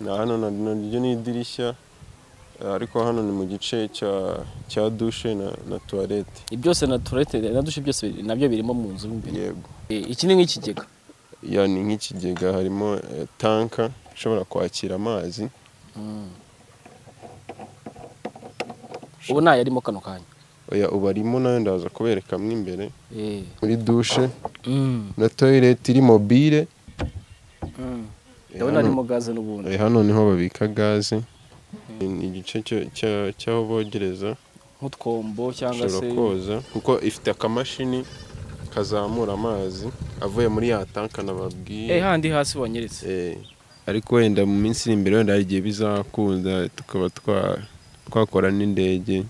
Na hano na- na ryo ni idirishya eh, ariko hano ni mu gice cya cya dushe na, na tuwarete byose na toilette na dushe byose biri- nabyo birimo mu nzu mo imbere yego Eh, iki ni nk'ikigega ya ni nk'ikigega harimo eh, tanka ishobora kwakira amazi ubu nayarimo kano kanya oya ubu arimo nayo ndaza kubereka mo imbere Eh. muri dushe Mm. na toilette iri mobile Mm. Eh, ndabona hano- harimo gaze n'ubundi Eh, hano niho babika gaze ni igice cyo- cya- cy'aho bogereza nk'utwombo cyangwa se ushobora koza kuko ifite akamashini kazamura amazi avuye muri ya tanka nababwiye eh handi hasi wanyeretse Eh, ariko wenda mu minsi iri imbere wenda hari igihe bizakunda tukaba twa- twakora n'indege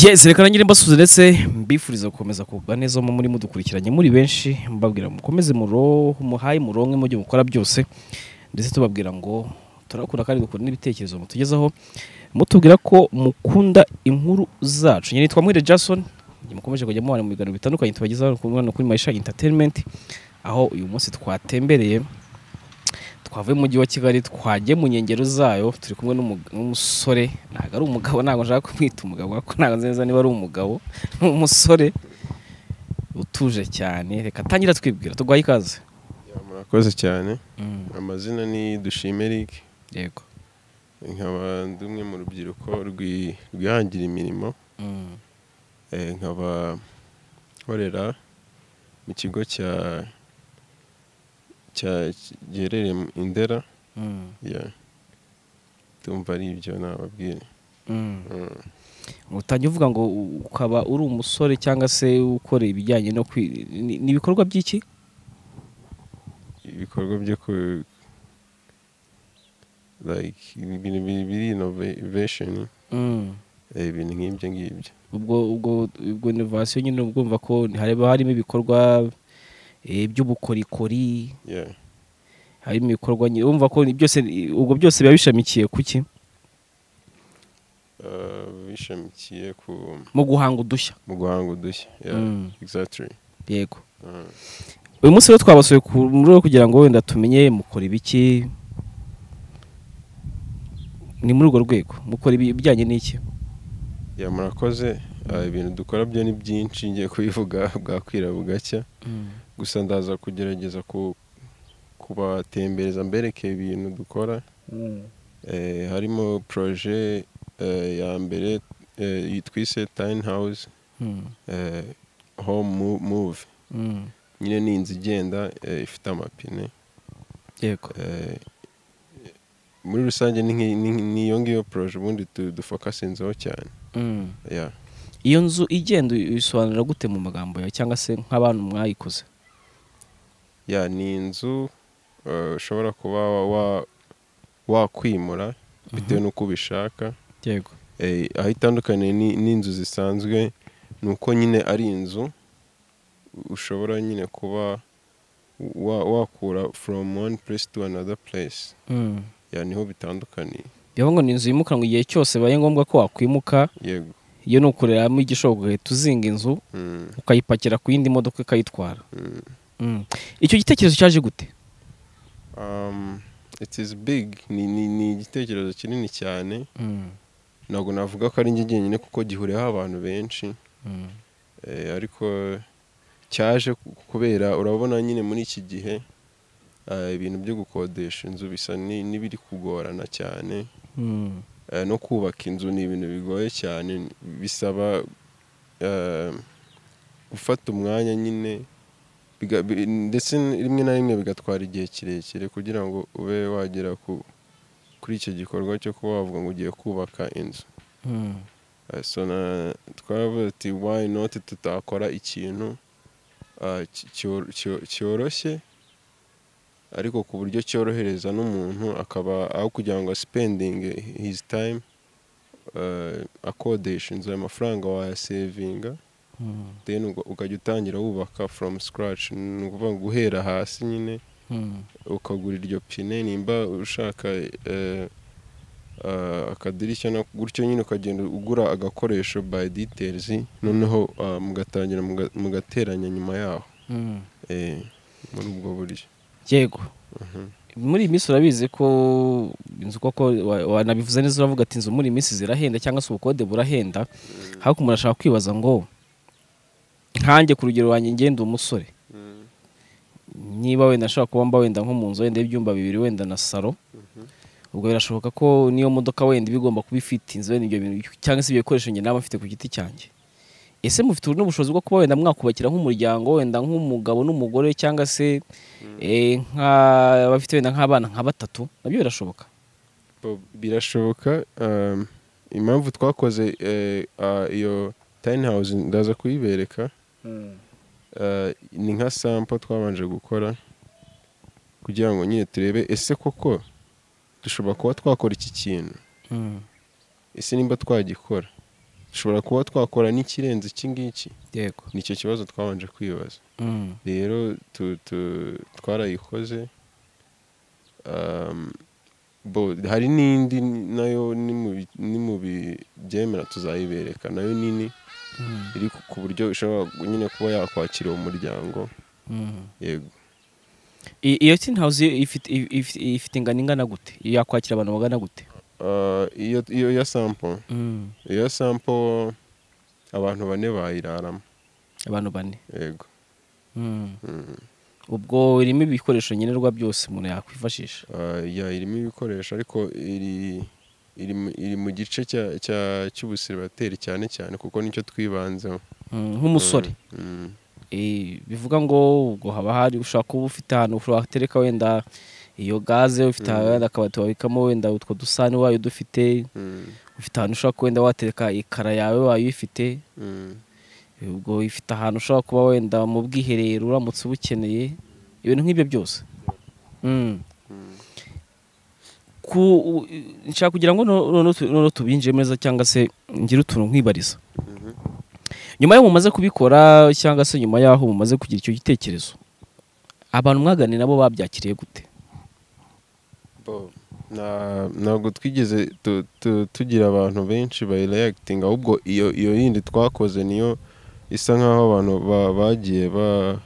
Yes, reka nangire mbasuhuza ndetse mbifuriza gukomeza kugubwa neza mu muri mudukurikiranye muri benshi mbabwira mukomeze muro muhaye muronke mu byo mukora byose ndetse tubabwira ngo turakunda kandi dukunda n'ibitekerezo mutugezaho mutubwira ko mukunda inkuru zacu nyine nitwa Muhire Jason mukomeje kujya mubana mu biganiro bitandukanye tubagezaho ku mwana kuri Maisha Entertainment aho uyu munsi twatembereye twavuye mu mujyi wa kigali twagiye mu nkengero zayo turi kumwe n'umu- n'umusore ntabwo ari umugabo ntabwo nshaka kumwita umugabo kuko ntabwo nzi neza niba ari umugabo ni umusore utuje cyane reka atangira twibwira tugwaye ikaze Ya, murakoze cyane amazina ni dushime Eric yego nkaba ndi umwe mu rubyiruko rwi- rwihangira imirimo Mm. Eh, nkaba nkorera mu kigo cya cya- giherereye mu Indera Mm. Yeah. Tumva ari ibyo nababwira. Mm. Mm. utangiye uvuga ngo u- ukaba uri umusore cyangwa se ukora ibijyanye no kwi- ni ni ibikorwa by'iki Ibikorwa byo ku like ibintu bi- biri innovation Mm. eh, ibintu nk'ibyo ngibyo. ubwo ubwo ubwo innovation nyine ubwumva ko hareba harimo ibikorwa eh, by'ubukorikori Yeah. harimo ibikorwa nyine urumva ko byose ubwo byose biba bishamikiye ku ki Uh, bishamikiye ku mu guhanga udushya mu guhanga udushya. Yeah. Mm. Exactly. yego Uh, uyu munsi rero twabasuye ku muri rwo kugira ngo wenda tumenye mukora ibiki ni muri urwo rwego mukora ibi- ibijyanye n'iki yeah, murakoze Ah, ibintu dukora byo ni byinshi ngiye kubivuga bwakwira bugacya gusa ndaza kugerageza ku kubatembereza mbereke ibintu dukora Eh, harimo proje eh, ya mbere eh, iyi twise tiny house Mm, eh, home Mo- move mm, nyine ni inzu igenda eh, ifite amapine yego Eh, muri rusange ni nki- ni nki- ni iyo ngiyo proje ubundi du- dufokasinzeho cyane Mm. Yeah. iyo nzu igenda uyisobanura gute mu magambo yawe cyangwa se nk'abantu mwayikoze Yeah, ni inzu eh, ushobora kuba wa- wa- wakwimura bitewe n'uko ubishaka yego Eh, aho itandukaniye ni- n'inzu zisanzwe ni uko nyine ari inzu ushobora nyine kuba wa- wakura from one place to another place Mm. ya niho bitandukaniye bivuga ngo ni inzu yimukanwa igihe cyose bibaye ngombwa ko wakwimuka yego iyo ni ukoreramo igishoboka uhita uzinga inzu Mm, ukayipakira ku yindi modoka ikayitwara mm. icyo gitekerezo cyaje gute Um, it is big ni, ni, ni igitekerezo kinini cyane ntabwo navuga ko ari njye jyenyine kuko gihuriyeho abantu benshi Eh, ariko cyaje ku- kubera urabona nyine muri iki gihe eh, ibintu byo gukodesha inzu bisa ni- n'ibiri kugorana cyane Eh, no kubaka inzu ni ibintu bigoye cyane bisaba eh, gufata umwanya nyine biga- bi- ndetse rimwe na rimwe bigatwara igihe kirekire kugira ngo ube wagera ku kuri icyo gikorwa cyo kuba wavuga ngo ugiye kubaka inzu Mm. Eh, so na- twaravuze ati why not tutakora ikintu ah, ki- cyo- cyo- cyoroshye ariko ku buryo cyorohereza n'umuntu akaba aho kugira ngo spending his time eh, akodesha inzu ayo mafaranga wayasevinga Mm. then uga- ukajya utangira wubaka from scratch ni ukuvuga ngo guhera hasi nyine Mm. ukagura iryo pine nimba ushaka eh, eh, akadirishya na- gutyo nyine ukagenda ugura agakoresho by details noneho ah, mugatangira muga- mugateranya nyuma yaho Mm. Eh, muri ubwo buryo yego Mhm. muri iyi minsi urabizi ko inzu koko wa- wanabivuze neza uravuga ati inzu muri iyi minsi zirahenda cyangwa se ubukode burahenda ariko umuntu ashaka kwibaza ngo nkanjye ku rugero wanjye ngenda umusore niba wenda ashobora kuba mba wenda nko mu nzu wenda y'ibyumba bibiri wenda na salo ubwo birashoboka ko niyo modoka wenda iba igomba kuba ifite inzu wenda ibyo bintu cyangwa se ibyo bikoresho njye naba mfite ku giti cyanjye ese mufite n'ubushobozi bwo kuba wenda mwakubakira nk'umuryango wenda nk'umugabo n'umugore cyangwa se eh, nka- abafite wenda nk'abana nka batatu nabyo birashoboka Bo- birashoboka um, impamvu twakoze eh, ah, iyo tiny house ndaza kuyibereka Eh, ni nka sampo twabanje gukora kugira ngo nyine turebe ese koko dushobora kuba twakora iki kintu Mm, ese nimba twagikora dushobora kuba twakora n'ikirenze iki ngiki yego nicyo kibazo twabanje kwibaza Mm, rero tu- tu- twarayikoze Um, bo- hari n'indi nayo ni mu bi- ni mu bibyemera tuzayibereka nayo nini mm, iri ku- ku buryo ishobora nyine kuba yakwakira uwo muryango mm. yego I- iyo tin house ifite ifite- ifite ingano ingana gute yakwakira abantu bagana gute Ah, iyo iyo ya sampo Mm, iyo sampo abantu bane bayiraramo abantu bane yego Mm. Mm. ubwo irimo ibikoresho nkenerwa byose umuntu yakwifashisha Ah, ya irimo ibikoresho ariko iri iri mu- iri mu gice cya- cya- cy'ubusiribateri cyane cyane kuko nicyo twibanzeho Mm, nk'umusore Mm. Eh, bivuga ngo ubwo haba hari ushobora kuba ufite ahantu watereka wenda iyo gaze ufite Mm. wenda akabati wabikamo wenda utwo dusahane wayo dufite Mm. ufite ahantu ushobora kuba wenda watereka ikara yawe wayo ifite Mm. ubwo ifite ahantu ushobora kuba wenda mu bwiherero uramutse ubukeneye ibintu nk'ibyo byose Mm. Mm. ku u- nshaka kugira ngo no- noneho tu- noneho tubinjire neza cyangwa se ngire utuntu nkwibariza Mhm. nyuma y'aho mumaze kubikora cyangwa se nyuma y'aho mumaze kugira icyo gitekerezo abantu mwaganira nabo babyakiriye gute Bo, nta- ntabwo twigeze tu- tu- tugira abantu benshi bayireyagitinga ahubwo iyo iyo yindi twakoze niyo isa nkaho abantu ba- bagiye ba-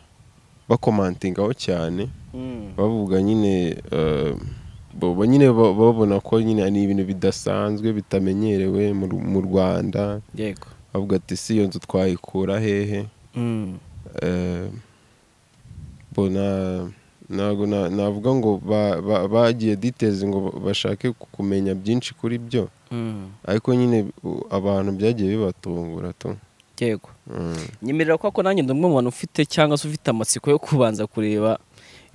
bakomantingaho cyane bavuga nyine eh, bo- bo nyine ba- babona ko nyine ni ibintu bidasanzwe bitamenyerewe mu Ru- mu rwanda yego bavuga ati si iyo nzu twayikura hehe Mm. Eh, bo na- ntabwo na- navuga ngo ba- ba- bagiye ditezi ngo bashake ku- kumenya byinshi kuri byo Mm. ariko nyine u- abantu byagiye bibatungura tu yego Mm, nyemerera ko ko nanjye ndi umwe mu bantu ufite cyangwa se ufite amatsiko yo kubanza kureba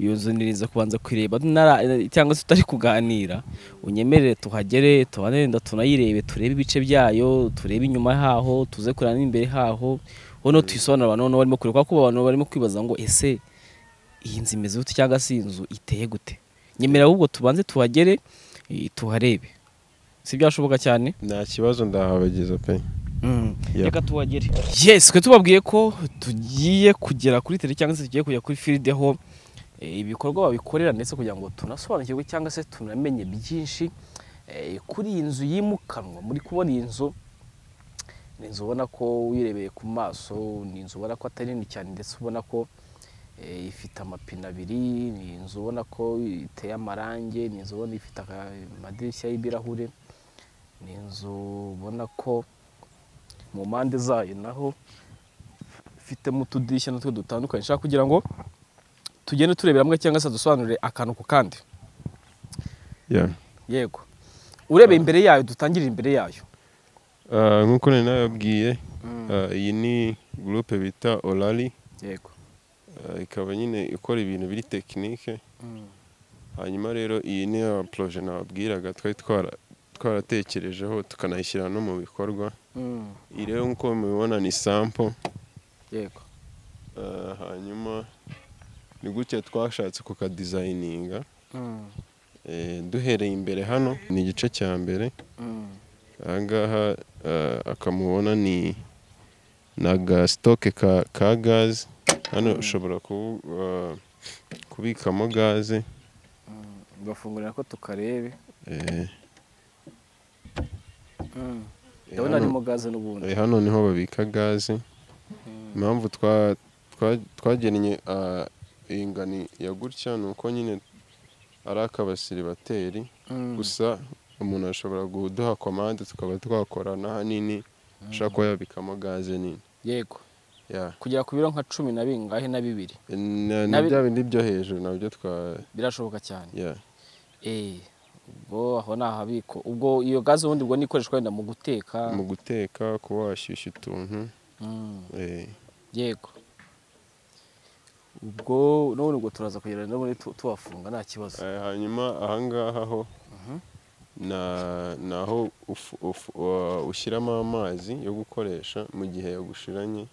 iyo nzu nirinze kubanza kuyireba nara- cyangwa se tutari kuganira unyemerere tuhagere tubanenda tunayirebe turebe ibice byayo turebe inyuma haho tuze kureba n'imbere haho noneho tuyisobanura abantu noneho barimo kureba kuko abantu barimo kwibaza ngo ese iyi nzu imeze gute cyangwa se iyi nzu iteye gute nyemerera ahubwo tubanze tuhagere eh, tuharebe si byashoboka cyane nta kibazo ndahabageza pe Yeah. reka tuhagere yes twe tubabwiye ko tugiye kugera kuri tele cyangwa se tugiye kujya kuri firideho ibikorwa babikorera ndetse kugira ngo tunasobanukirwe cyangwa se tunamenye byinshi eh, kuri iyi nzu yimukanwa muri kubona iyi nzu ni inzu ubona ko uyirebeye ku maso ni inzu ubona ko atari nini cyane ndetse ubona ko eh, ifite amapine abiri ni inzu ubona ko iteye amarangi ni inzu ubona ifite aka- amadirishya y'ibirahure ni inzu ubona ko mu mpande zayo naho ifitemo utudirishya natwo dutandukanye nshaka kugira ngo tugende tureberamo cyangwa se dusobanurire akantu ku kandi Yeah. yego urebeye imbere yayo dutangirire imbere yayo Ah, nk'uko nari nababwiye ah, iyi ni gurupe bita orari yego ikaba nyine ikora ibintu biri tekinike hanyuma rero iyi ni ya poroje nababwiraga twari twara twaratekerejeho tukanayishyira no mu bikorwa iyi rero nk'uko mubibona ni sampo yego Eh, hanyuma ni gutya twashatse kukadizayininga Eh, duhereye imbere hano ni igice cya mbere aha ngaha eh, akamubona ni ni agasitoke ka ka gaze hano ushobora kubu- eh, kubikamo gaze bagafungurira ko tukarebe Eh, ndabona hano- harimo gaze n'ubundi Eh, hano niho babika gaze impamvu twa- twa- twagennye ah, ingani ya gutya ni uko nyine ari akabasiribateri Mm. gusa umuntu ashobora kuduha komande tukaba twakora n'ahanini ashobora kuba yabikamo gaze nini yego Ya. kugera ku biro nka cumi na bingahe na bibiri Na- na Nabi- bya bindi byo hejuru nabyo twa birashoboka cyane ya Eh, ubwo aho ni ahabiko ubwo iyo gaze ubundi ubwo nikoreshwa wenda mu guteka mu guteka kuba washyushya utuntu Mm, eh, yego ubwo n'ubundi ubwo turaza kugera n'ubundi tu- tuhafunga nta kibazo Eh, hanyuma ahangaha ho na- ni aho ufu- ufu- wa- ushyiramo amazi yo gukoresha mu gihe yagushiranye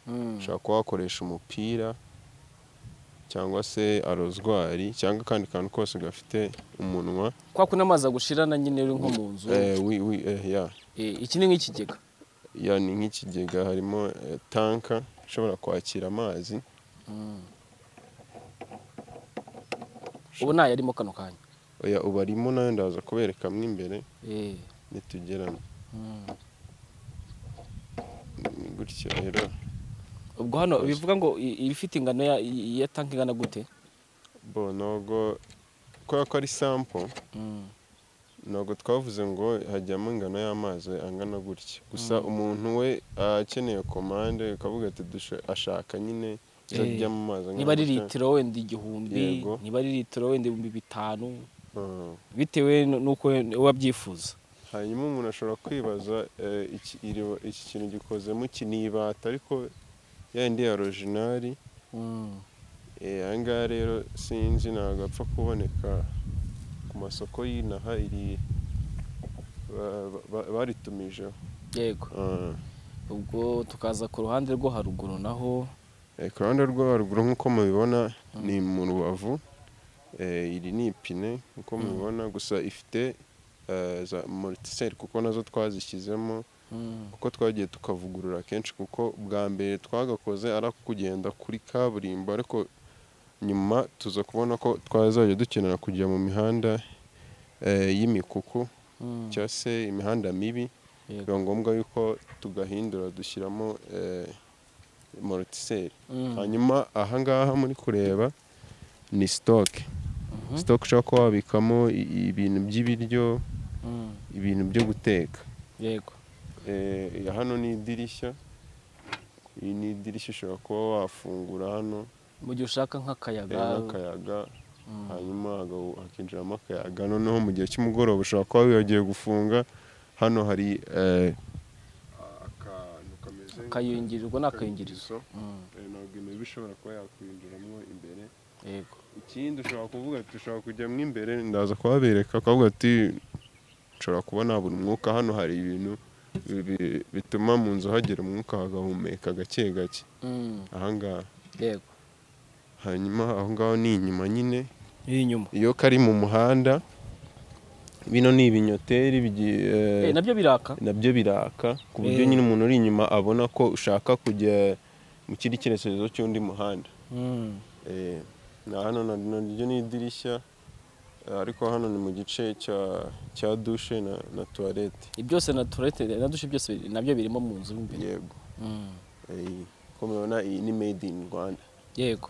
Mm, ushobora kuba wakoresha umupira cyangwa se arozwari cyangwa akandi kantu kose gafite umunwa kwa kuno amazi agushirana nyine uri nko mu nzu Eh, wi- wi- eh, ya Eh, iki ni nk'ikigega ya ni nk'ikigega harimo eh, tanka ishobora kwakira amazi ubu nayarimo kano kanya oya ubu arimo nayo ndaza kuberekamo imbere Eh, nitugeramo mm. Ni gutya rero ubwo hano bivuga ngo i- ibifite ingano ya- i- ya tanki ingana gute bo ntabwo kubera ko ari sampo Mm, ntabwo twavuze ngo hajyamo ingano y'amazi angana gutya gusa umuntu we aba akeneye komande ukavuga ati dusha- ashaka nyine Eh, izajyamo amazi angana niba ari gutya. litiro wenda igihumbi Yego. niba ari litiro wenda ibihumbi bitanu Mm. bitewe n'uko wabyifuza hanyuma umuntu ashobora kwibaza eh, iki iri- iki kintu gikozemo iki ni ibata ariko yayindi ya orojinari aha ngaha rero sinzi ntabwo apfa kuboneka ku masoko y'inaha iri ba- ba- baritumijeho yego Ah. ubwo tukaza ku ruhande rwo haruguru naho Eh, ku ruhande rwo haruguru nk'uko mubibona ni mu rubavu Eh, iri ni ipine nk'uko mubibona gusa ifite eh, za moritiseri kuko nazo twazishyizemo kuko twagiye tukavugurura kenshi kuko bwa mbere twagakoze ari ako kugenda kuri kaburimbo ariko nyuma tuza kubona ko twazajya dukenera kujya mu mihanda eh, y'imikuku Mm, cyangwa se imihanda mibi yego. biba ngombwa yuko tugahindura dushyiramo eh, morotiseri Mm, hanyuma aha ngaha muri kureba ni sitoke mhm, sitoke ushobora kuba wabikamo i- ibintu by'ibiryo mm, ibintu byo guteka yego Eh, iya hano ni idirishya iyi ni idirishya ushobora kuba wafungura hano mu gihe ushaka eh, nk'akayaga n'akayaga Mm. hanyuma haga- hakinjiramo akayaga noneho mu gihe cy'umugoroba ushobora kuba wibagiwe gufunga hano hari eh, akantu kameze akayungirirwa n'akayungirizo Mm, Eh, ntabwo imibu ishobora kuba yakwinjiramo imbere yego ikindi ushobora kuvuga ati ushobora kujyamo imbere ndaza kuhabereka ukavuga ati ushobora kubona buri mwuka hano hari ibintu bi- bi- bituma mu nzu hagera umwuka hagahumeka gake gake Mm, ahangaha yego hanyuma aho ngaho ni inyuma nyine y'inyuma iyo kari mu muhanda bino ni ibinyoteri bigi- eh, Eh, nabyo biraka nabyo biraka ku buryo Eh. nyine umuntu uri inyuma abona ko ushaka kujya mu kindi cyerekezo cy'undi muhanda Mm, Eh, na hano na- naryo ni idirishya eh, ariko hano ni mu gice cya cya dushe na, na tuwarete ibyose na turete na dushe byose biri- nabyo birimo mu nzu mo imbere yego Mm, Eh, uko mubibona iyi ni made in rwanda yego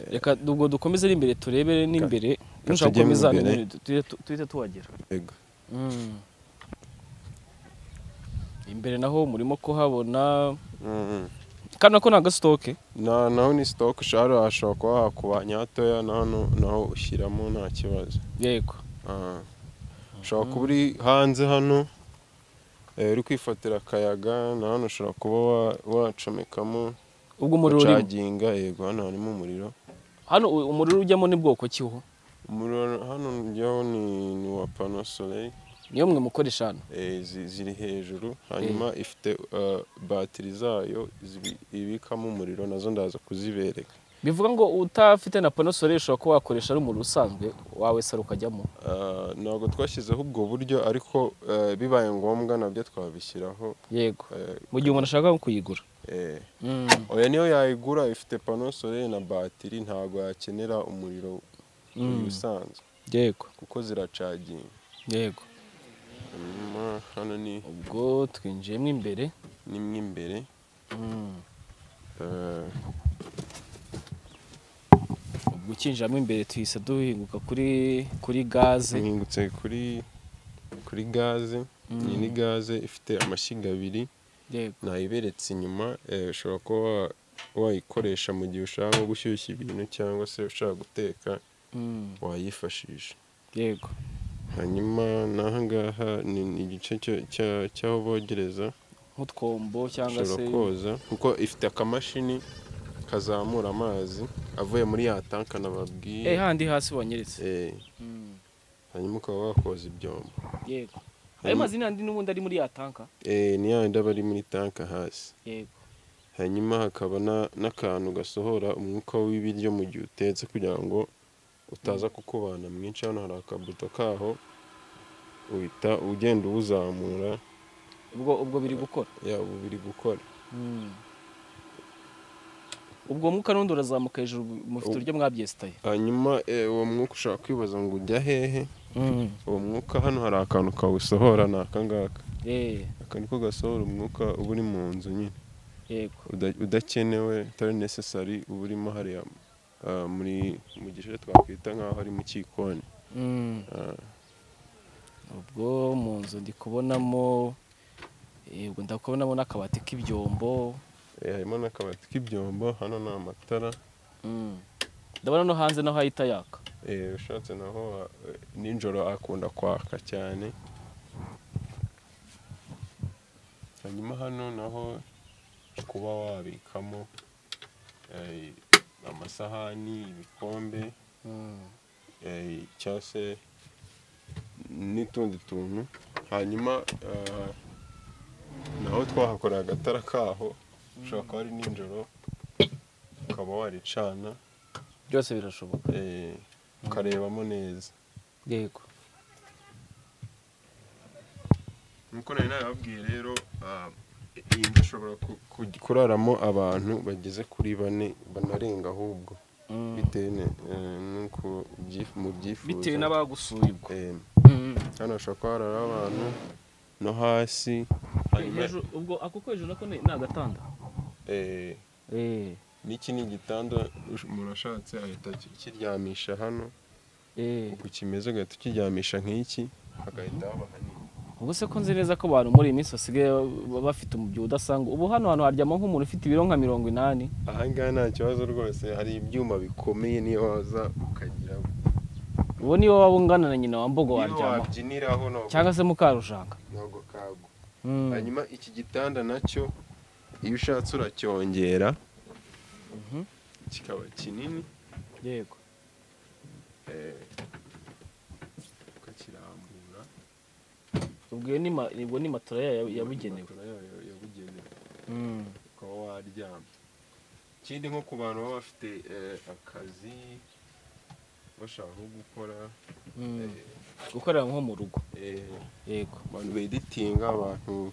reka ubwo dukomeze ari imbere turebe n'imbere Reka dushaka tujye mu gukomeza imbere. nyine tuhite tu- tuhite tuhagera yego Mm. imbere naho murimo kuhabona Mhm. kano ko ni agasitoke na naho ni stock ushobora hashobora kuba hakubanya hatoya na hano naho ushyiramo nta kibazo yego Ah. ushobora kuba uri hanze hano eh, uri kwifatira akayaga na hano ushobora kuba wa- wacomekamo ubwo umuriro urimo ucaginga yego hano harimo umuriro hano u- umuriro ujyamo ni bwoko kiho umuriro hano njyaho ni ni uwa pano soleil niyo mwe mukoresha hano eh, zi- ziri hejuru hanyuma ifite eh, batiri zayo zibi- ibikamo umuriro nazo ndaza kuzibereka bivuga ngo utafite na pano soleil ushobora kuba wakoresha ari umuriro usanzwe wawe saro ukajyamo Eh, ntabwo twashyizeho ubwo buryo ariko eh, bibaye ngombwa nabyo twabishyiraho yego eh, mu gihe umuntu ashaka nko kuyigura eh. oya niyo yayigura ifite pano soleil na batiri ntabwo yakenera umuriro uyu usanzwe yego kuko ziracaginga yego hanyuma hano ni ubwo twinjiyemo imbere ni mo imbere Eh, ubwo ukinjiramo imbere tuhise duhinguka kuri kuri gaze mpingutse kuri kuri gaze iyi ni gaze ifite amashyiga abiri yego nayiberetse inyuma eh, ushobora kuba wa- wayikoresha mu gihe ushaka nko gushyushya ibintu cyangwa se ushaka guteka Mm, wayifashisha yego hanyuma n'aha ngaha ni ni igice cyo- cya- cy'aho bogereza nk'utwombo cyangwa se ushobora koza kuko ifite akamashini kazamura amazi avuye muri ya tanka nababwiye eh handi hasi wanyeretse Eh, Mm, hanyuma ukaba wakoza ibyombo yego ayo mazi ni andi n'ubundi ari muri ya tanka Eh, ni ya ndaba ari muri tanka hasi yego hanyuma hakaba na- n'akantu gasohora umwuka w'ibiryo mu gihe utetse kugira ngo utaza kukubana mwinshi hano hari akabuto kaho uhita ugenda uwuzamura ubwo ubwo biri gukora yaba biri gukora Mm. ubwo mwuka n'undi urazamuka hejuru mufite Ubu- uburyo mwabyesitaye hanyuma eh, uwo mwuka ushobora kwibaza ngo ujya hehe uwo mwuka hano hari akantu kawusohora ni aka ngaka Eh, aka niko gasohora umwuka uba uri mu nzu nyine yego uda- udakenewe utari necessary uba urimo hariya ah, muri mu gice twakwita nk'aho ari mu cyikoni Mm. Ah, ubwo mu nzu ndi kubonamo eh, ubwo ndakubonamo n'akabati k'ibyombo Eh, harimo n'akabati k'ibyombo hano ni amatara Mm. ndabona no hanze naho hahita yaka Eh, ushatse naho wa- eh, nijoro akunda kwaka cyane hanyuma hano naho kuba wabikamo eh, amasahani ibikombe eh, cyangwa se n'utundi tuntu hanyuma eh, naho twahakoreye agatara kaho ushobora kuba ari nijoro ukaba waricana byose birashoboka eh, ukarebamo neza yego nk'uko nari nababwiye rero ah, iyi nzu ishobora ku- ku- kuraramo abantu bageze kuri bane banarenga ahubwo Mm. bitewe ne- eh, n'uko byif- mubyifuza bitewe n'abagusuye ubwo Eh, hano hashobora kuba harara abantu no hasi hanyuma Hejuru- ubwo ako ko hejuru nako ni ni agatanda eh, n'iki ni igitanda ush- umuntu ashatse ahita aki- akiryamisha hano uko kimeze ugahita ukiryamisha nk'iki hagahita haba hanini ubu se ko nzi neza ko abantu muri iyi minsi basigaye baba bafite umubyibuho udasanga ubu hano hantu haryama nk'umuntu ufite ibiro nka mirongo inani ahangaha nta kibazo rwose hari ibyuma bikomeye niyo waza ukagira ubu niyo waba ungana na nyina wa mbogo niyo waryama wabyiniraho ntabwo cyangwa se mukarujanga ntabwo kagwa Mm. hanyuma iki gitanda nacyo iyo ushatse uracyongera Mhm. kikaba kinini yego eh, ukakirambura ubwo iyo ni ma- ubwo ni matora yayo yabugenewe Matora yayo yabugenewe Mm. ukaba waryama ikindi nko ku bantu baba bafite eh, akazi bashaka nko gukora Mm. eh, gukorera nko mu rugo eh, yego abantu beditinga abantu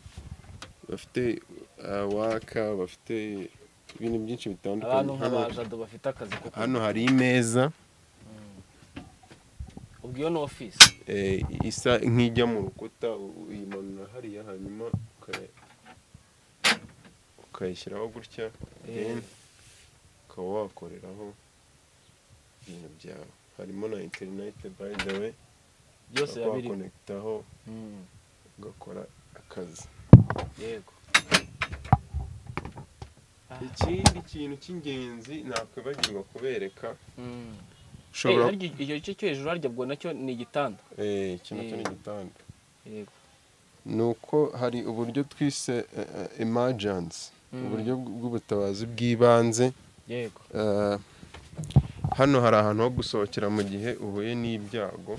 bafite eh, waka bafite ibintu byinshi abantu bitandukanye Hano- nk'abajado bafite akazi ko hano hari imeza ubwo iyo ni ofisi eh, isa nk'ijya mu rukuta u- uyimanura hariya hanyuma uka- ukayishyiraho gutya then ukaba wakoreraho ibintu byawe harimo na interineti by the way byose ukaba yabiri wakonekitaho Mm. ugakora akazi yego Ah. ikindi kintu cy'ingenzi nakwibagirwa kubereka Mm. ushobora Eh, harya icyo gice cyo hejuru harya ubwo nacyo ni igitanda eh, iki nacyo ni Eh. igitanda yego ni uko hari uburyo twise emergency Mm. uburyo bw'ubutabazi bw'ibanze yego Eh, hano hari ahantu ho gusohokera mu gihe uhuye n'ibyago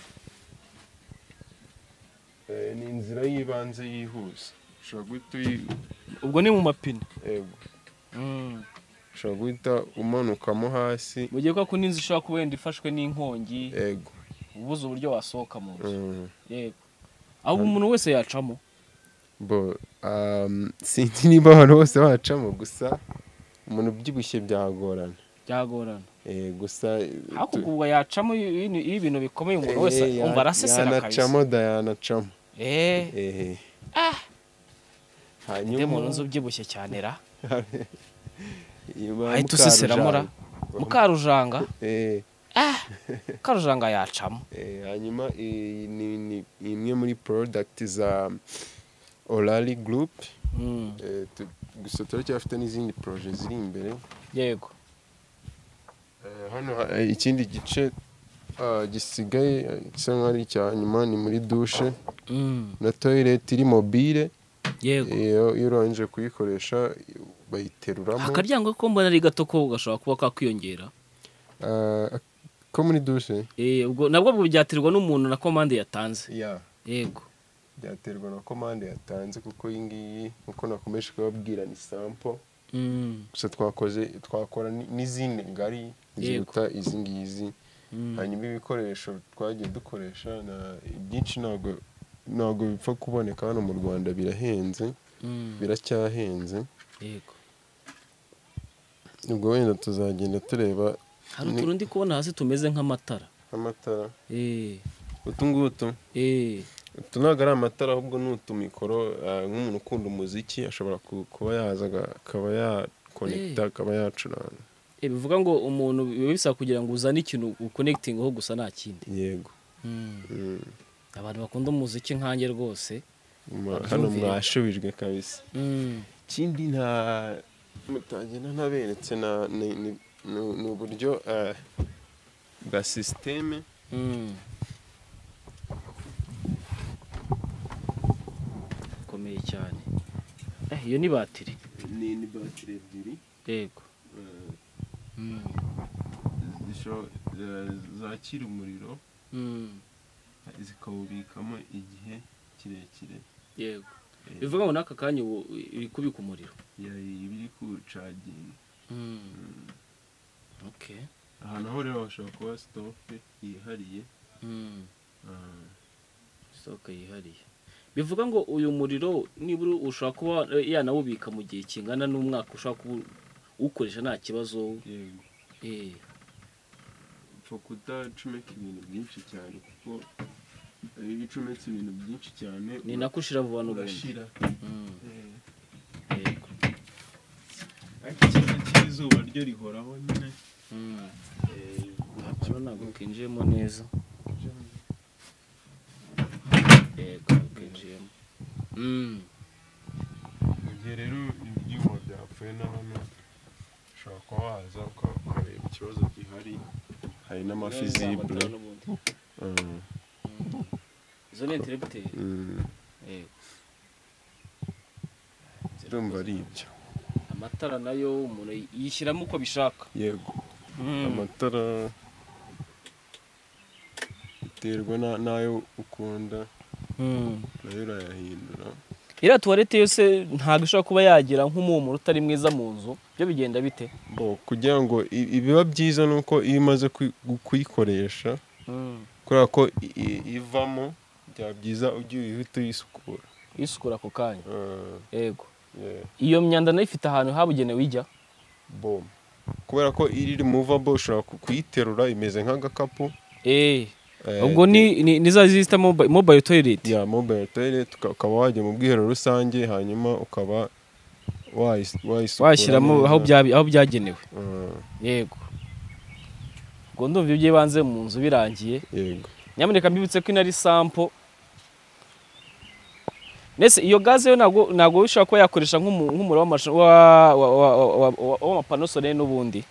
Eh, ni inzira y'ibanze yihuse ushobora guhita uyi- ubwo ni mu mapine yego. ushobora guhita umanukamo hasi mu gihe ko n'inzu ishobora kuba wenda ifashwe n'inkongi yego ubuze uburyo wasohoka mu nzu Mm. yego aho umuntu wese yacamo bo um, sinzi niba abantu bose bacamo gusa umuntu ubyibushye byagorana byagorana Eh, gusa ariko tu- ubwo yacamo iyo iyo ibintu bikomeye umuntu wese Eh, ya- umva arasesera kabisa yanacamo dayanacamo eh ehe ujye mu nzu hanyuma ubyibushye cyane ra iba ahita useseramo ra mukarujanga. mukarujanga Eh, mukarujanga yacamo eh, hanyuma iyi ni- ni imwe muri product za orali group Mm, Eh, tu- gusa turacyafite n'izindi proje ziri imbere yego Eh, hano ha- eh, ikindi gice ah, gisigaye eh, gisa nkaho ari icya nyuma ni muri dushe Mm, na toilette iri mobile yego iyo iyo urangije kuyikoresha bayiteruramo akaryango ko mbona ari gato ko gashobora kuba kakwiyongera Ah, ko muri dushe Eh, ubwo nabwo ubwo byaterwa n'umuntu na komande yatanze ya yego byaterwa na komande yatanze kuko iyi ngiyi uko nakomeje kubabwira ni sample Mm, gusa twakoze twakora ni- n'izindi ngari ziruta izi ngizi mm. hanyuma ibikoresho twagiye dukoresha na byinshi ntabwo ntabwo bipfa kuboneka hano mu rwanda birahenze Mm, biracyahenze yego ubwo wenda tuzagenda tureba hari utuntu ndi kubona hasi tumeze nk'amatara amatara Eh, utu ngutu eh, utu ntabwo ari amatara ahubwo ni utumikoro ah, nk'umuntu ukunda umuziki ashobora ku- kuba yaza aga- akaba yakonekita akaba yacuranga eh, bivuga ngo umuntu biba bisaba kugira ngo uzane ikintu ukonekitingaho gusa nta kindi yego Mm. Mm. abantu bakunda umuziki nkanjye rwose Ma- Abyumviye. hano mwashubijwe kabisa Mm, ikindi nta mutagenda ntaberetse na- ni- ni ni- ni uburyo ah, bwa sisiteme mm. bikomeye cyane Eh, iyo ni batiri ni ni batiri ebyiri yego ah, Mm, zisho- eh, zakira umuriro mm, zikawubikamo igihe kirekire yego Eh, bivuga ngo n'aka kanya ubu iri kubika umuriro ya- iba iri kucaginga Mm, okay. ahantu aho rero hashobora kuba sitope yihariye Mm, ah, isoko yihariye bivuga ngo uyu muriro nibura ushobora kuba eh, yanawubika mu gihe kingana n'umwaka ushobora kuba uwukoresha nta kibazo yego eh, upfa kudacomeka ibintu byinshi cyane kuko iyo ucometse ibintu byinshi cyane ni nako ushira vuba n'ubundi urashira Mm, Eh, yego ariko ikibazo cy'izuba ryo rihoraho nyine Mm. eh, Hano ntabwo kinjiyemo neza yego kinjiyemo Mm, mu gihe rero ibyuma byapfuye na hano ushobora kuba waza uka- ukareba ikibazo gihari hari n'amafi zibura Ah, Mm. izo ni intereputeri mm, yego ndumva ari ibyo amatara nayo umuntu yishyiramo uko abishaka yego Mm. amatara biterwa na- n'ayo ukunda Mm. nayo urayahindura iriya tuwarete yose ntabwo ishobora kuba yagira nk'umuhumuro utari mwiza mu nzu byo bigenda bite bo kugira ngo i- ibiba byiza ni uko iyo umaze kui- kuyikoresha kubera ko i- i- ivamo byaba byiza ugiye uhita uyisukura isukura ako kanya Ah, yego yeah. iyo myanda nayo ifite ahantu habugenewe ijya bom kubera ko iri removable ushobora ku- kuyiterura imeze nk'agakapu Eh, eh, ubwo ni ni- ni za zita mobi- mobile toilet ya mobile toilet uka- ukaba wajya mu bwiherero rusange hanyuma ukaba wayis- wayisukura washyiramo neza. aho bya- aho byagenewe Ah, yego ubwo ndumva ibyo by'ibanze mu nzu birangiye yego nyamuneka mbibutse ko inari sampo ndetse iyo gaze yo ntabwo ntabwo ushobora kuba yakoresha nk'umu- nk'umuriro w'amasha- wa- wa- wa- wa- wa- wa- w'amapano solaire n'ubundi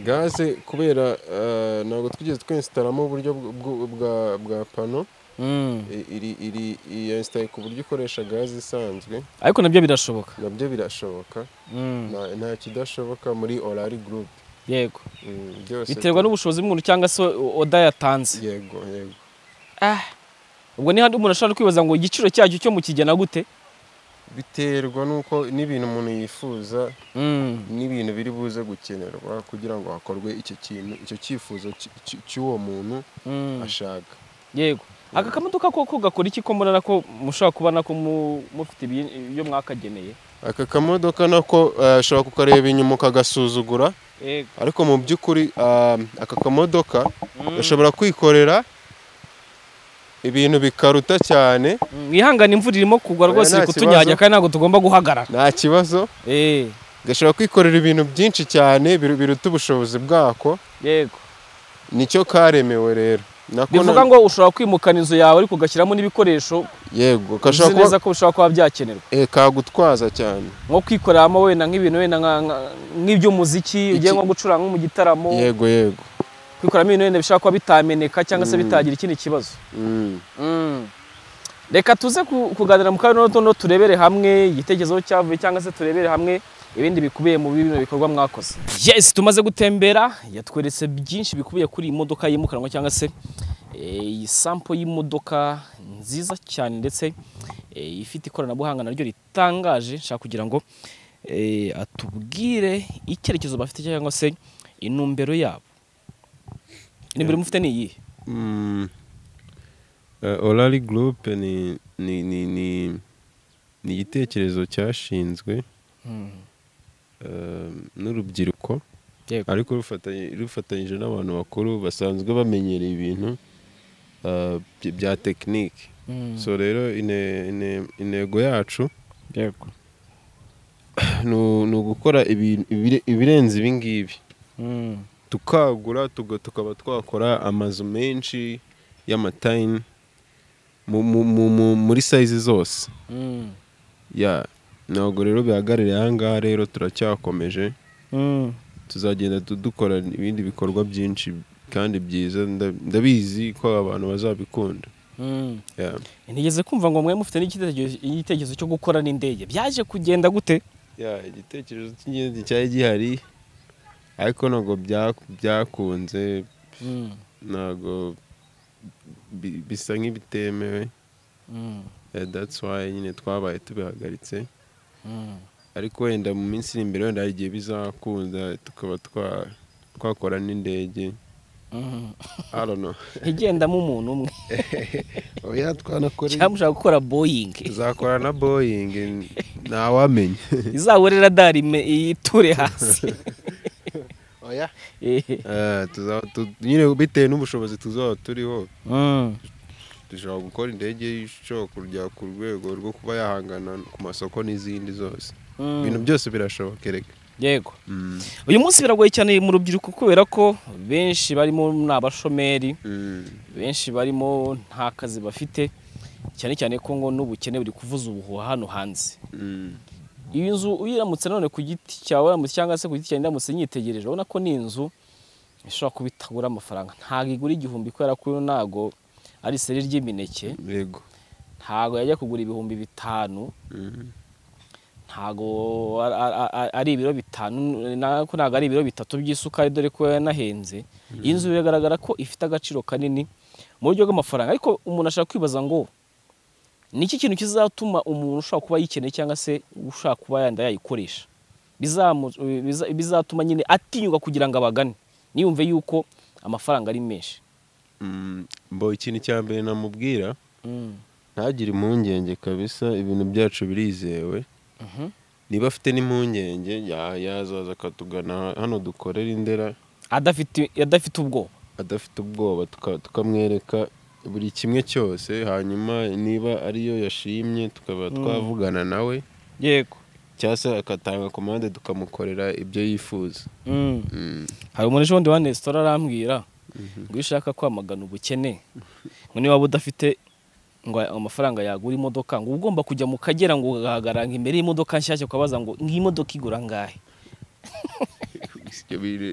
gaze kubera eh, ntabwo twigeze twesitaramo uburyo bw- bw- bwa bwa pano I- iri iri yesitaye ku buryo ukoresha gaze isanzwe ariko nabyo birashoboka nabyo birashoboka nta- nta kidashoboka muri orari gurupe yego Mm, byose biterwa n'ubushobozi bw'umuntu cyangwa se oda yatanze yego yego Ah, ubwo ni handi umuntu ashobora kwibaza ngo igiciro cyacyo cyo mu kigena gute biterwa n'uko n'ibintu umuntu yifuza n'ibintu biri buze gukenerwa kugira ngo hakorwe icyo kintu icyo cyifuzo cy- cy- cy'uwo muntu Mm. ashaka yego aka kamodoka koko gakora iki ko murara ko mushobora kuba nako mu- mufite ibi- ibyo mwakageneye aka kamodoka nako eh, ashobora kukareba inyuma ukagasuzugura yego ariko mu by'ukuri ah, aka kamodoka Mm. gashobora kwikorera ibintu bikaruta cyane mwihangane imvura irimo kugwa Oya, rwose nta iri kutunyanyaga kibazo. kandi ntabwo tugomba guhagarara nta kibazo Eh, gashobora kwikorera ibintu byinshi cyane biru- biruta ubushobozi bwako yego nicyo karemewe rero nako na- bivuga ngo ushobora kwimukana inzu yawe ariko ugashyiramo n'ibikoresho yego uzi gashobora kuba neza ko bishobora kuba byakenerwa eh, kagutwaza cyane nko kwikoreramo wenda nk'ibintu wenda nka- nka- nk'iby'umuziki ugiye nko gucuranga nko mu gitaramo yego yego kwikoramo ibintu wenda bishobora kuba bitameneka cyangwa se bitagira ikindi kibazo Mm. reka tuze ku- kuganira mu kanya n'utundi turebere hamwe igitekerezo cyavuye cyangwa se turebere hamwe ibindi bikubiye mu bino bikorwa mwakoze yes tumaze gutembera yatweretse byinshi bikubiye kuri iyi modoka yimukanwa cyangwa se eh, iyi sampo y'imodoka nziza cyane ndetse eh, ifite ikoranabuhanga naryo ritangaje nshaka kugira ngo eh, atubwire icyerekezo bafite cyangwa se intumbero yabo intumbero mufite ni iyihe Mm. Eh, Orali Group ni ni ni ni ni igitekerezo cyashinzwe eh, n'urubyiruko yego ariko rufatanye- rufatanyije n'abantu bakuru basanzwe bamenyereye ibintu eh, by- bya tekinike so rero ine- ine- intego yacu yego ni u- ni ugukora ibi- ibire- ibirenze ibi ngibi Mm. tukagura tuga- tukaba twakora amazu menshi y'amatayini mu- mu- mu- mu- muri sayizi zose Mm. ya ntabwo rero bihagarariye aha ngaha rero turacyakomeje Mm. tuzagenda tu- dukora ibindi bikorwa byinshi kandi byiza nda- ndabizi ko abantu bazabikunda Mm. ya ntigeze kumva ngo mwe mufite n'igitekerezo igitekerezo cyo gukora n'indege byaje kugenda gute ya igitekerezo cy'ingenzi cyari gihari ariko ntabwo bya- byakunze Mm. ntabwo bi- bisa nk'ibitemewe Mm. Eh, that's why nyine twabaye tubihagaritse Mm. ariko wenda mu minsi iri imbere wenda hari igihe bizakunda tukaba twa- twakora n'indege Mm. I don't know. igendamo umuntu umwe oya twanakora cyangwa mushaka gukora boying tuzakora na boying ntawamenya izabura iradari ime- iture hasi oya Eh. nyine bitewe n'ubushobozi tuzaba turiho Mm. dushobora gukora indege ishobora kujya ku rwego rwo kuba yahangana ku masoko n'izindi zose Mm. ibintu byose birashobokereka yego uyu munsi biragoye cyane mu rubyiruko kubera ko benshi barimo ni abashomeri Mm. benshi barimo nta kazi bafite cyane cyane ko ngo n'ubukene buri kuvuza ubuhuha hano hanze Mm. iyi nzu uyiramutse none ku giti cyawe uramutse cyangwa se ku giti cyawe ndamutse nyitegereje urabona ko ni inzu ishobora kuba itagura amafaranga ntabwo igura igihumbi kubera ko uyu ntabwo ari iseri ry'imineke yego ntabwo yajya kugura ibihumbi bitanu Mm. ntabwo ar- ar- ar- ari ibiro bitanu nako ntabwo ari ibiro bitatu by'isukari dore ko yanahenze iyi nzu biragaragara ko ifite agaciro kanini mu buryo bw'amafaranga ariko umuntu ashaka kwibaza ngo ni iki kintu kizatuma umuntu ushobora kuba yikeneye cyangwa se ushaka kuba yanda yayikoresha Bizamu- biza- bizatuma nyine atinyuka kugira ngo abagane niyumve yuko amafaranga ari menshi Mm, mbo ikintu cya mbere namubwira ntagire impungenge kabisa ibintu byacu birizewe Mhm. niba afite n'impungenge ya- yazaza akatugana hano dukorera indera adafite adafite ubwoba adafite ubwoba tuka- tukamwereka buri kimwe cyose hanyuma niba ariyo yashimye tukaba twavugana nawe yego cyangwa se agatanga komande tukamukorera ibyo yifuza Mm. hari umuntu ejo bundi wa resitora arambwira ngo iyo ushaka kwamagana ubukene ngo niba waba udafite ngo amafaranga yagura imodoka ngo uba ugomba kujya mu kagera ngo ugahagarara ngo imbere y'imodoka nshyashya ukabaza ngo iyi modoka igura angahe Ibyo biri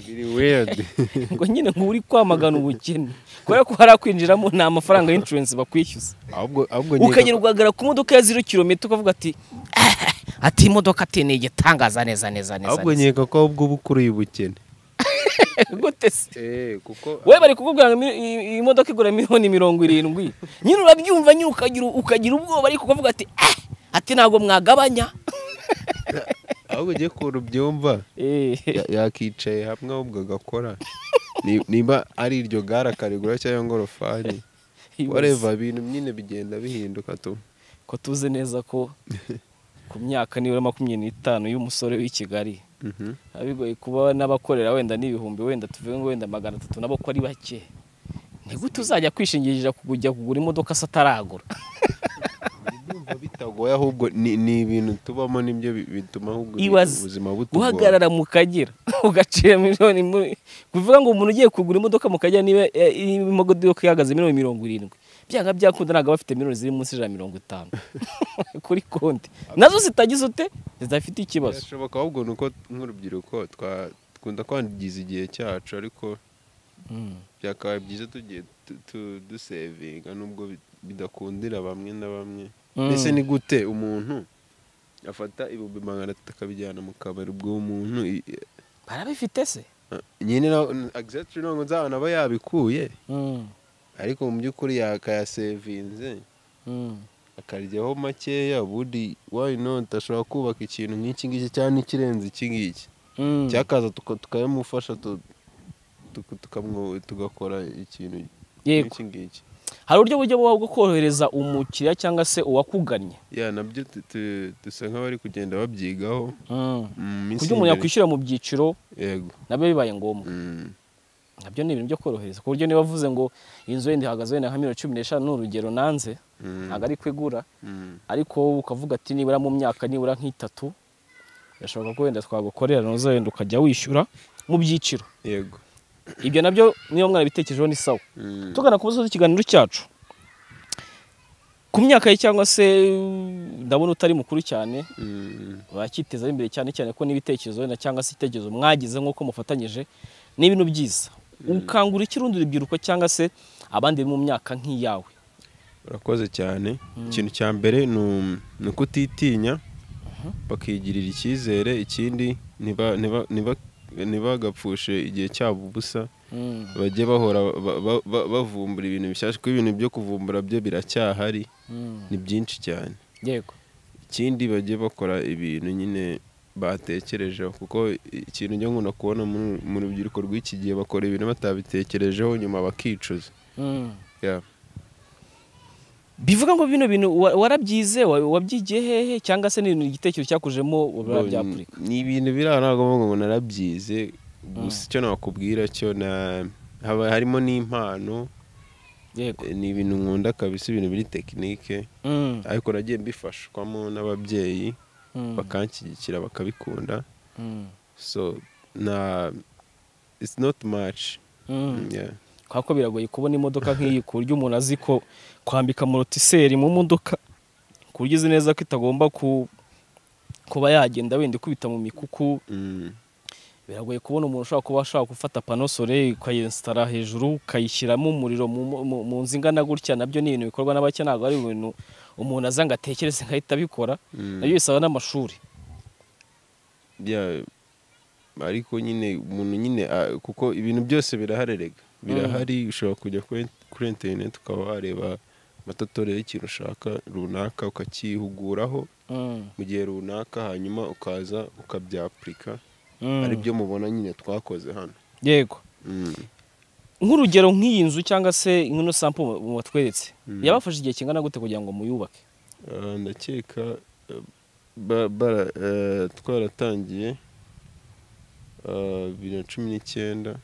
biri weird ngo nyine ngo uri kwamagana ubukene kubera ko hari akwinjiramo nta mafaranga y'insurance bakwishyuza ahubwo ahubwo nkeka- ukagera ugahagarara ku modoka ya zero kilometero ukavuga ati ati imodoka ati ni igitangaza neza neza neza ahubwo neza." nkeka ko ubwo uba ukuriye ubukene gute se kuko we bari kukubwira ngo imi- i- imodoka igura miliyoni mirongo irindwi nyine urabyumva nyine ukagira ukagira ubwoba ariko ukavuga ati eh ati ntabwo mwagabanya ahubwo ugiye ukuntu byumva Eh, ya- yakicaye hamwe ahubwo agakora Ni- niba ari iryo gare akarigura cyangwa ingorofani wareva ibintu nyine bigenda bihinduka tu ko tuzi neza ko ku myaka nibura makumyabiri n'itanu y'umusore w'i Kigali Mhm. biba bigoye kuba n'abakorera wenda n'ibihumbi wenda tuvuge ngo wenda magana atatu nabo ko ari bake ni gute uzajya kwishingikiriza kujya kugura imodoka se ataragura Ndumva bitagoye ahubwo ni ni ibintu tubamo nibyo bi- bituma ahubwo Ibaze, ubuzima butugora guhagarara mu kagera ugacira miliyoni muri- kuvuga ngo umuntu ugiye kugura imodoka mu kagera niba eh, imodoka ihagaze miliyoni mirongo irindwi byanga byakunda ntabwo aba afite miliyoni ziri munsi ya mirongo itanu kuri konti nazo zitagize ute zidafite ikibazo birashoboka ahubwo ni uko nk'urubyiruko twa- dukunda kwangiza igihe cyacu ariko Mm. byakabaye byiza tugiye tu- tu- dusevinga nubwo bi- bidakundira bamwe na bamwe Mm. mbese ni gute umuntu afata ibihumbi magana atatu akabijyana mu kabari ubwo uwo muntu i- i- barabifite se nyine agisatiri ntabwo nzabona aba yabikuye Mm, ariko mu by'ukuri yakayasevinze mm. akaryaho makeya ubundi why not ashobora kubaka ikintu nk'iki ngiki cyangwa n'ikirenze iki ngiki Mm. cyakaza tuka- tukabimufasha tu- tuka- tukamwo- tugakora ikintu Yego. nk'iki ngiki hari uburyo buryo buba bwo korohereza umukiriya cyangwa se uwakugannye ya nabyo tu- tu- dusa nk'abari kugenda babyigaho mu minsi kuburyo umuntu y'imbere. yakwishyura mu byiciro yego nabyo bibaye ngombwa Mm. nabyo ni ibintu byo korohereza ku buryo niba avuze ngo inzu wenda ihagaze wenda nka miliyoni cumi n'eshanu ni urugero nanze Mm. ntabwo ari kwigura Mm. ariko wowe ukavuga ati nibura mu myaka nibura nk'itatu birashoboka ko wenda twagukorera noneho wenda ukajya wishyura mu byiciro yego ibyo nabyo niba mwarabitekerejeho ni sawa Mm. tugana ku musozi w'ikiganiro cyacu ku myaka ye cyangwa se uh, ndabona utari mukuru cyane Mm. bakitezaho imbere cyane cyane ko n'ibitekerezo wenda cyangwa se ibitekerezo mwagize nk'uko mufatanyije ni ibintu byiza ukangura ikirundi urubyiruko cyangwa se abandi bari mu myaka nk'iyawe urakoze cyane ikintu cya mbere ni um- ni ukutitinya bakigirira icyizere ikindi ntiba- ntiba- ntiba- ntibagapfushe igihe cyabo ubusa bajye bahora ba- ba- ba- bavumbura ibintu bishyashya kuko ibintu byo kuvumbura byo biracyahari ni byinshi cyane yego ikindi bajye bakora ibintu nyine batekerejeho kuko ikintu njya nkunda kubona mu- mu rubyiruko rw'iki gihe bakora ibintu batabitekerejeho nyuma bakicuza Yeah. bivuga ngo bino bintu wa- warabyize wa- wabyigiye hehe cyangwa se ni igitekerezo cyakujemo Bo, barabyapurika ni ibintu biri aho ntabwo mvuga ngo narabyize gusa icyo nakubwira cyo na- haba harimo n'impano yego eh, ni ibintu nkunda kabisa ibintu biri tekinike Mm, ariko nagiye mbifashwamo n'ababyeyi mm, bakanshyigikira bakabikunda mm, so na it's not much mm. Yeah. kubera ko biragoye kubona imodoka nk'iyi ku buryo umuntu azi ko kwambika morotiseri mu modoka ku buryo uzi neza ko itagomba ku kuba yagenda wenda ikubita mu mikuku Mm. biragoye kubona umuntu ushobora kuba ashobora gufata pano sore ukayinsitara hejuru ukayishyiramo umuriro mu, mu, mu nzu ingana gutya nabyo ni ibintu bikorwa n'abake ntabwo ari ibintu umuntu aza ngo atekereze nkahita abikora Mm. nabyo bisaba n'amashuri Yeah. ariko nyine umuntu nyine ah, kuko ibintu byose birahari rega birahari ushobora kujya kuri- kuri interineti ukaba wareba amatotorero y'ikintu ushaka runaka ukakihuguraho Mm, mu gihe runaka hanyuma ukaza ukabyapurika mm. ari byo mubona nyine twakoze hano yego Mm. nk'urugero nk'iyi nzu cyangwa se nk'ino sampo watweretse Mm. yabafashe igihe kingana gute kugira ngo muyubake Ah, ndakeka eh, ba- bara- eh, twaratangiye ah, bibiri na cumi n'icyenda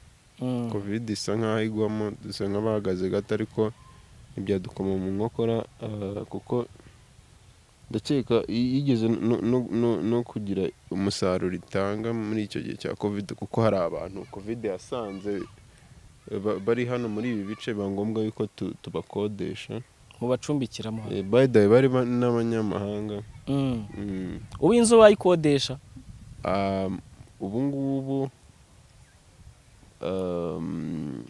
Mm. covid isa nkaho igwamo dusa nk'abahagaze gato ariko ntibyadukoma mu nkokora ah, kuko ndakeka i- yigeze no- no- no- no kugira umusaruro itanga muri icyo gihe cya covid kuko hari abantu covid yasanze eh, ba- bari hano muri ibi bice biba ngombwa yuko tu- tubakodesha mubacumbikira muhano Eh, by the way bari ba- n'abanyamahanga Mm. ubu inzu wayikodesha Um, ubu ngubu um,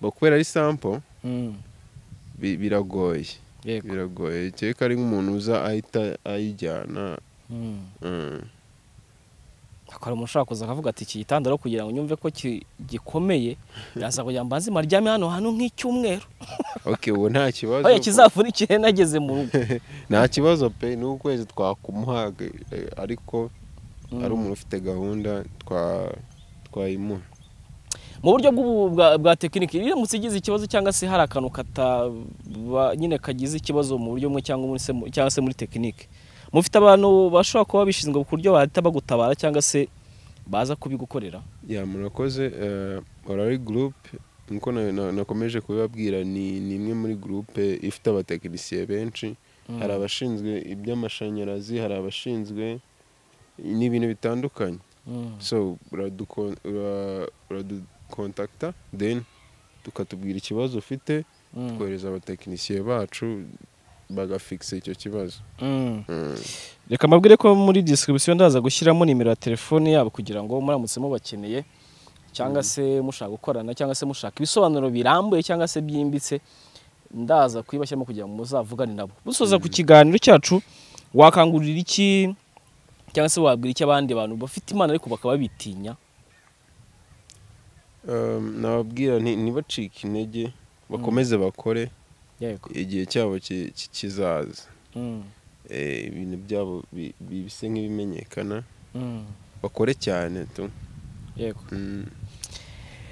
bo kubera ari sample bi- biragoye yego biragoye kereka ari nk'umuntu uza ahita ayijyana Mm. mm. hakora umuntu ushobora kuza akavuga ati iki gitanda rero kugira ngo nyumve ko ki- gikomeye biraza kugira ngo mbanze maryame hano hano nk'icyumweru okay ubu nta kibazo oya kizavunikire nageze mu rugo nta kibazo pe n'ukwezi twakumuhaga eh, ariko ari Mm. umuntu ufite gahunda twa twayimuha mu buryo bw'ubu- bwa, bwa tekiniki iramutse igize ikibazo cyangwa se hari akantu kataba nyine kagize ikibazo mu buryo bumwe cyangwa muri se mu- cyangwa se muri tekiniki mufite abantu bashobora kuba bishinzwe ku buryo bahita bagutabara cyangwa se baza kubigukorera ya murakoze eh, orari gurupe nkuko na- na- nakomeje kubibabwira ni ni imwe muri gurupe ifite abatekinisiye benshi Mm. hari abashinzwe iby'amashanyarazi hari abashinzwe n'ibintu bitandukanye Mm. so uradukon- ura- uradukontakita then tukatubwira ikibazo ufite Mm. twohereza abatekinisiye bacu bagafikisa icyo kibazo Mm. Mm. reka mbabwire ko muri disikiribisiyo ndaza gushyiramo nimero ya telefone yabo kugira ngo muramutse mubakeneye cyangwa se mushaka gukorana cyangwa se mushaka ibisobanuro birambuye cyangwa se byimbitse ndaza kuyibashyiramo kugira ngo muzavugane nabo dusoza ku kiganiro cyacu wakangurira iki cyangwa se wabwira iki abandi bantu bafite imana ariko bakaba bitinya Um, nababwira nti- ntibacike intege bakomeze bakore yego igihe cyabo ki- ki- kizaza Mm, Eh, ibintu byabo bi- bi- bisa nk'ibimenyekana mm, bakore cyane tu yego Mm.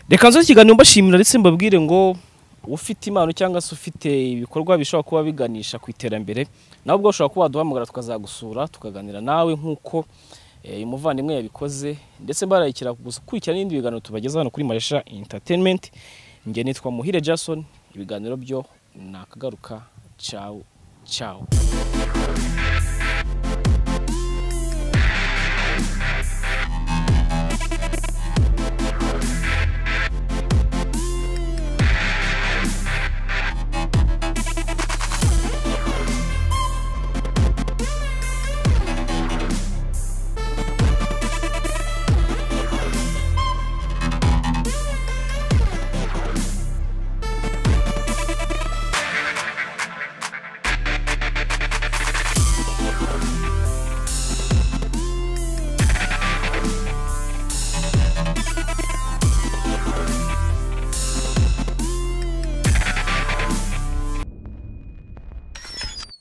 reka nzo ikiganiro mbashimira ndetse mbabwire ngo ufite impano cyangwa se ufite ibikorwa bishobora kuba biganisha ku iterambere nawe ubwo ushobora kuba waduhamagara tukazagusura tukaganira nawe nk'uko eh, umuvandimwe yabikoze ndetse barayikira gukurikira n'ibindi biganiro tubagezaho hano kuri maresha entertainment njye nitwa muhire jason ibiganiro byo nakagaruka cawu cawu